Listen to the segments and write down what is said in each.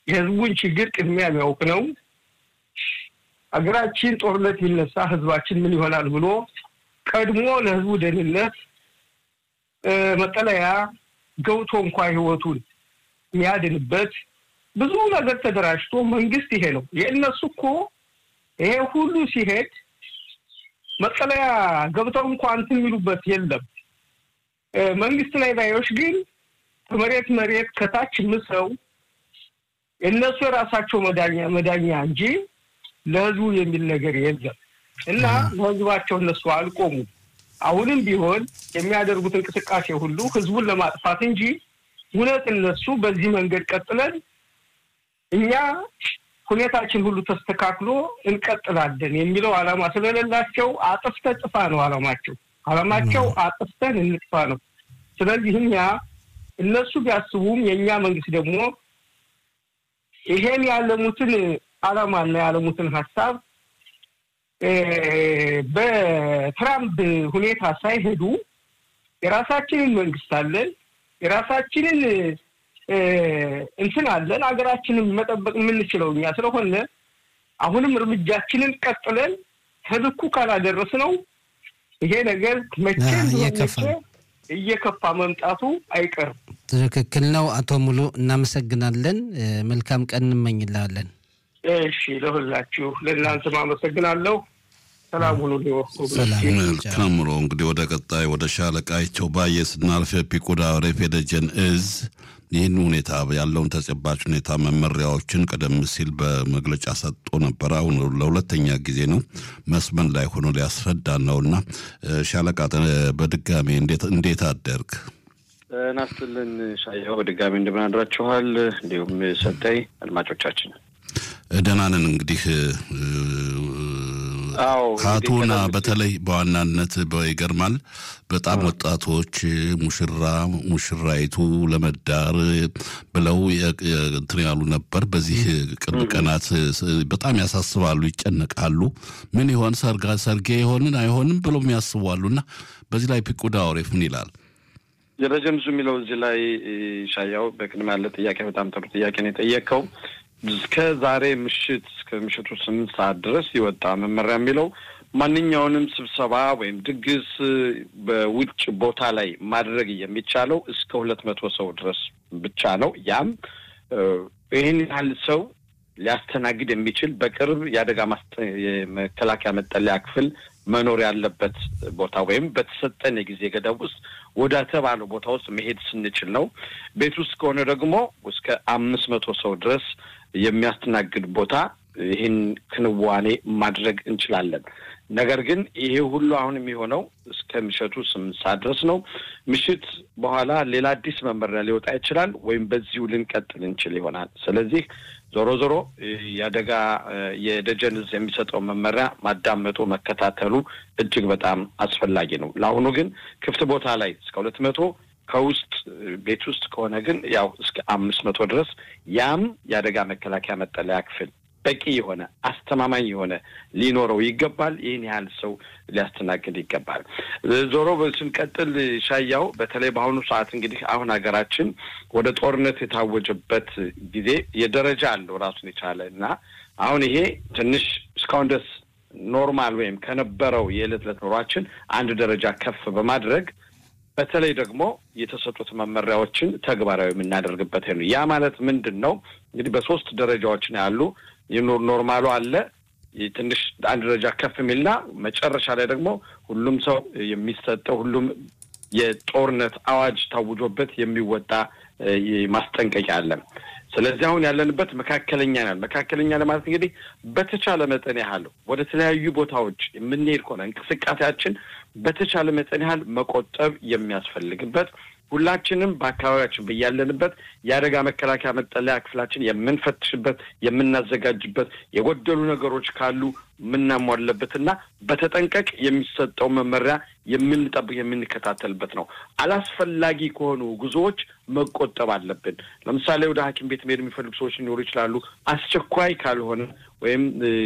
የህዝቡን ችግር ቅድሚያ የሚያውቅ ነው። ሀገራችን ጦርነት ቢነሳ ህዝባችን ምን ይሆናል ብሎ ቀድሞ ለህዝቡ ደህንነት መጠለያ ገብቶ እንኳ ህይወቱን የሚያድንበት ብዙ ነገር ተደራጅቶ መንግስት ይሄ ነው የእነሱ እኮ ይሄ ሁሉ ሲሄድ መጠለያ ገብተው እንኳ እንትን የሚሉበት የለም። መንግስት ላይ ባዮች ግን ከመሬት መሬት ከታች ምሰው እነሱ የራሳቸው መዳኛ መዳኛ እንጂ ለህዝቡ የሚል ነገር የለም እና ለህዝባቸው እነሱ አልቆሙም። አሁንም ቢሆን የሚያደርጉት እንቅስቃሴ ሁሉ ህዝቡን ለማጥፋት እንጂ እውነት እነሱ በዚህ መንገድ ቀጥለን እኛ ሁኔታችን ሁሉ ተስተካክሎ እንቀጥላለን የሚለው ዓላማ ስለሌላቸው አጥፍተ ጥፋ ነው ዓላማቸው። ዓላማቸው አጥፍተን እንጥፋ ነው። ስለዚህ እኛ እነሱ ቢያስቡም የእኛ መንግስት ደግሞ ይሄን ያለሙትን ዓላማና ያለሙትን ሀሳብ በትራምፕ ሁኔታ ሳይሄዱ የራሳችንን መንግስት አለን፣ የራሳችንን እንትን አለን፣ ሀገራችንን መጠበቅ የምንችለው እኛ ስለሆነ አሁንም እርምጃችንን ቀጥለን ከልኩ ካላደረስ ነው ይሄ ነገር መቼ እየከፋ መምጣቱ አይቀርም። ትክክል ነው። አቶ ሙሉ እናመሰግናለን። መልካም ቀን እንመኝላለን። እሺ፣ ለሁላችሁ ለእናንተም አመሰግናለሁ። ሰላም ሁኑ። መልካም ኑሮ። እንግዲህ ወደ ቀጣይ ወደ ሻለቃቸው ባየ ስናልፍ ፒኮዳ ሬፍ የደጀን እዝ ይህን ሁኔታ ያለውን ተጨባጭ ሁኔታ መመሪያዎችን ቀደም ሲል በመግለጫ ሰጥቶ ነበር። አሁን ለሁለተኛ ጊዜ ነው መስመን ላይ ሆኖ ሊያስረዳ ነው እና ሻለቃ በድጋሚ እንዴት አደርግ ናስትልን ሻየው በድጋሚ እንደምን አድራችኋል? እንዲሁም ሰጠይ አድማጮቻችን ደህና ነን። እንግዲህ ካቶና በተለይ በዋናነት ይገርማል። በጣም ወጣቶች ሙሽራ ሙሽራይቱ ለመዳር ብለው እንትን ያሉ ነበር። በዚህ ቅርብ ቀናት በጣም ያሳስባሉ፣ ይጨነቃሉ። ምን ይሆን ሰርጋ ሰርጌ ይሆንን አይሆንም ብለው ያስባሉ። እና በዚህ ላይ ፒቁዳ አውሬፍ ምን ይላል? ደረጀምዙ የሚለው እዚህ ላይ ሻያው በቅድም ያለ ጥያቄ በጣም ጥሩ ጥያቄ ነው የጠየቀው። እስከ ዛሬ ምሽት እስከ ምሽቱ ስምንት ሰዓት ድረስ የወጣ መመሪያ የሚለው ማንኛውንም ስብሰባ ወይም ድግስ በውጭ ቦታ ላይ ማድረግ የሚቻለው እስከ ሁለት መቶ ሰው ድረስ ብቻ ነው። ያም ይህን ያህል ሰው ሊያስተናግድ የሚችል በቅርብ የአደጋ የመከላከያ መጠለያ ክፍል መኖር ያለበት ቦታ ወይም በተሰጠን የጊዜ ገደብ ውስጥ ወደ ተባለው ቦታ ውስጥ መሄድ ስንችል ነው። ቤት ውስጥ ከሆነ ደግሞ እስከ አምስት መቶ ሰው ድረስ የሚያስተናግድ ቦታ ይህን ክንዋኔ ማድረግ እንችላለን። ነገር ግን ይሄ ሁሉ አሁን የሚሆነው እስከ ምሽቱ ስምንት ሰዓት ድረስ ነው። ምሽት በኋላ ሌላ አዲስ መመሪያ ሊወጣ ይችላል፣ ወይም በዚሁ ልንቀጥል እንችል ይሆናል። ስለዚህ ዞሮ ዞሮ የአደጋ የደጀን እዝ የሚሰጠው መመሪያ ማዳመጡ መከታተሉ እጅግ በጣም አስፈላጊ ነው። ለአሁኑ ግን ክፍት ቦታ ላይ እስከ ሁለት መቶ ከውስጥ ቤት ውስጥ ከሆነ ግን ያው እስከ አምስት መቶ ድረስ ያም የአደጋ መከላከያ መጠለያ ክፍል በቂ የሆነ አስተማማኝ የሆነ ሊኖረው ይገባል። ይህን ያህል ሰው ሊያስተናግድ ይገባል። ዞሮ ስንቀጥል ሻያው በተለይ በአሁኑ ሰዓት እንግዲህ አሁን ሀገራችን ወደ ጦርነት የታወጀበት ጊዜ የደረጃ አለው ራሱን የቻለ እና አሁን ይሄ ትንሽ እስካሁን ድረስ ኖርማል ወይም ከነበረው የዕለት ዕለት ኑሯችን አንድ ደረጃ ከፍ በማድረግ በተለይ ደግሞ የተሰጡት መመሪያዎችን ተግባራዊ የምናደርግበት ነው። ያ ማለት ምንድን ነው? እንግዲህ በሶስት ደረጃዎች ነው ያሉ ኖርማሉ አለ ትንሽ አንድ ደረጃ ከፍ የሚልና መጨረሻ ላይ ደግሞ ሁሉም ሰው የሚሰጠው ሁሉም የጦርነት አዋጅ ታውጆበት የሚወጣ ማስጠንቀቂያ አለ። ስለዚህ አሁን ያለንበት መካከለኛ ናል መካከለኛ ለማለት እንግዲህ በተቻለ መጠን ያህል ወደ ተለያዩ ቦታዎች የምንሄድ ከሆነ እንቅስቃሴያችን በተቻለ መጠን ያህል መቆጠብ የሚያስፈልግበት ሁላችንም በአካባቢያችን በያለንበት የአደጋ መከላከያ መጠለያ ክፍላችን የምንፈትሽበት የምናዘጋጅበት የጎደሉ ነገሮች ካሉ የምናሟለበትና በተጠንቀቅ የሚሰጠው መመሪያ የምንጠብቅ የምንከታተልበት ነው። አላስፈላጊ ከሆኑ ጉዞዎች መቆጠብ አለብን። ለምሳሌ ወደ ሐኪም ቤት መሄድ የሚፈልጉ ሰዎች ሊኖሩ ይችላሉ። አስቸኳይ ካልሆነ ወይም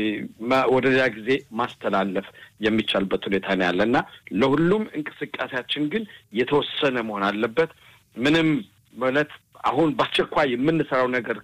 ወደ ሌላ ጊዜ ማስተላለፍ የሚቻልበት ሁኔታ ነው ያለ እና ለሁሉም እንቅስቃሴያችን ግን የተወሰነ መሆን አለበት። ምንም ማለት አሁን በአስቸኳይ የምንሰራው ነገር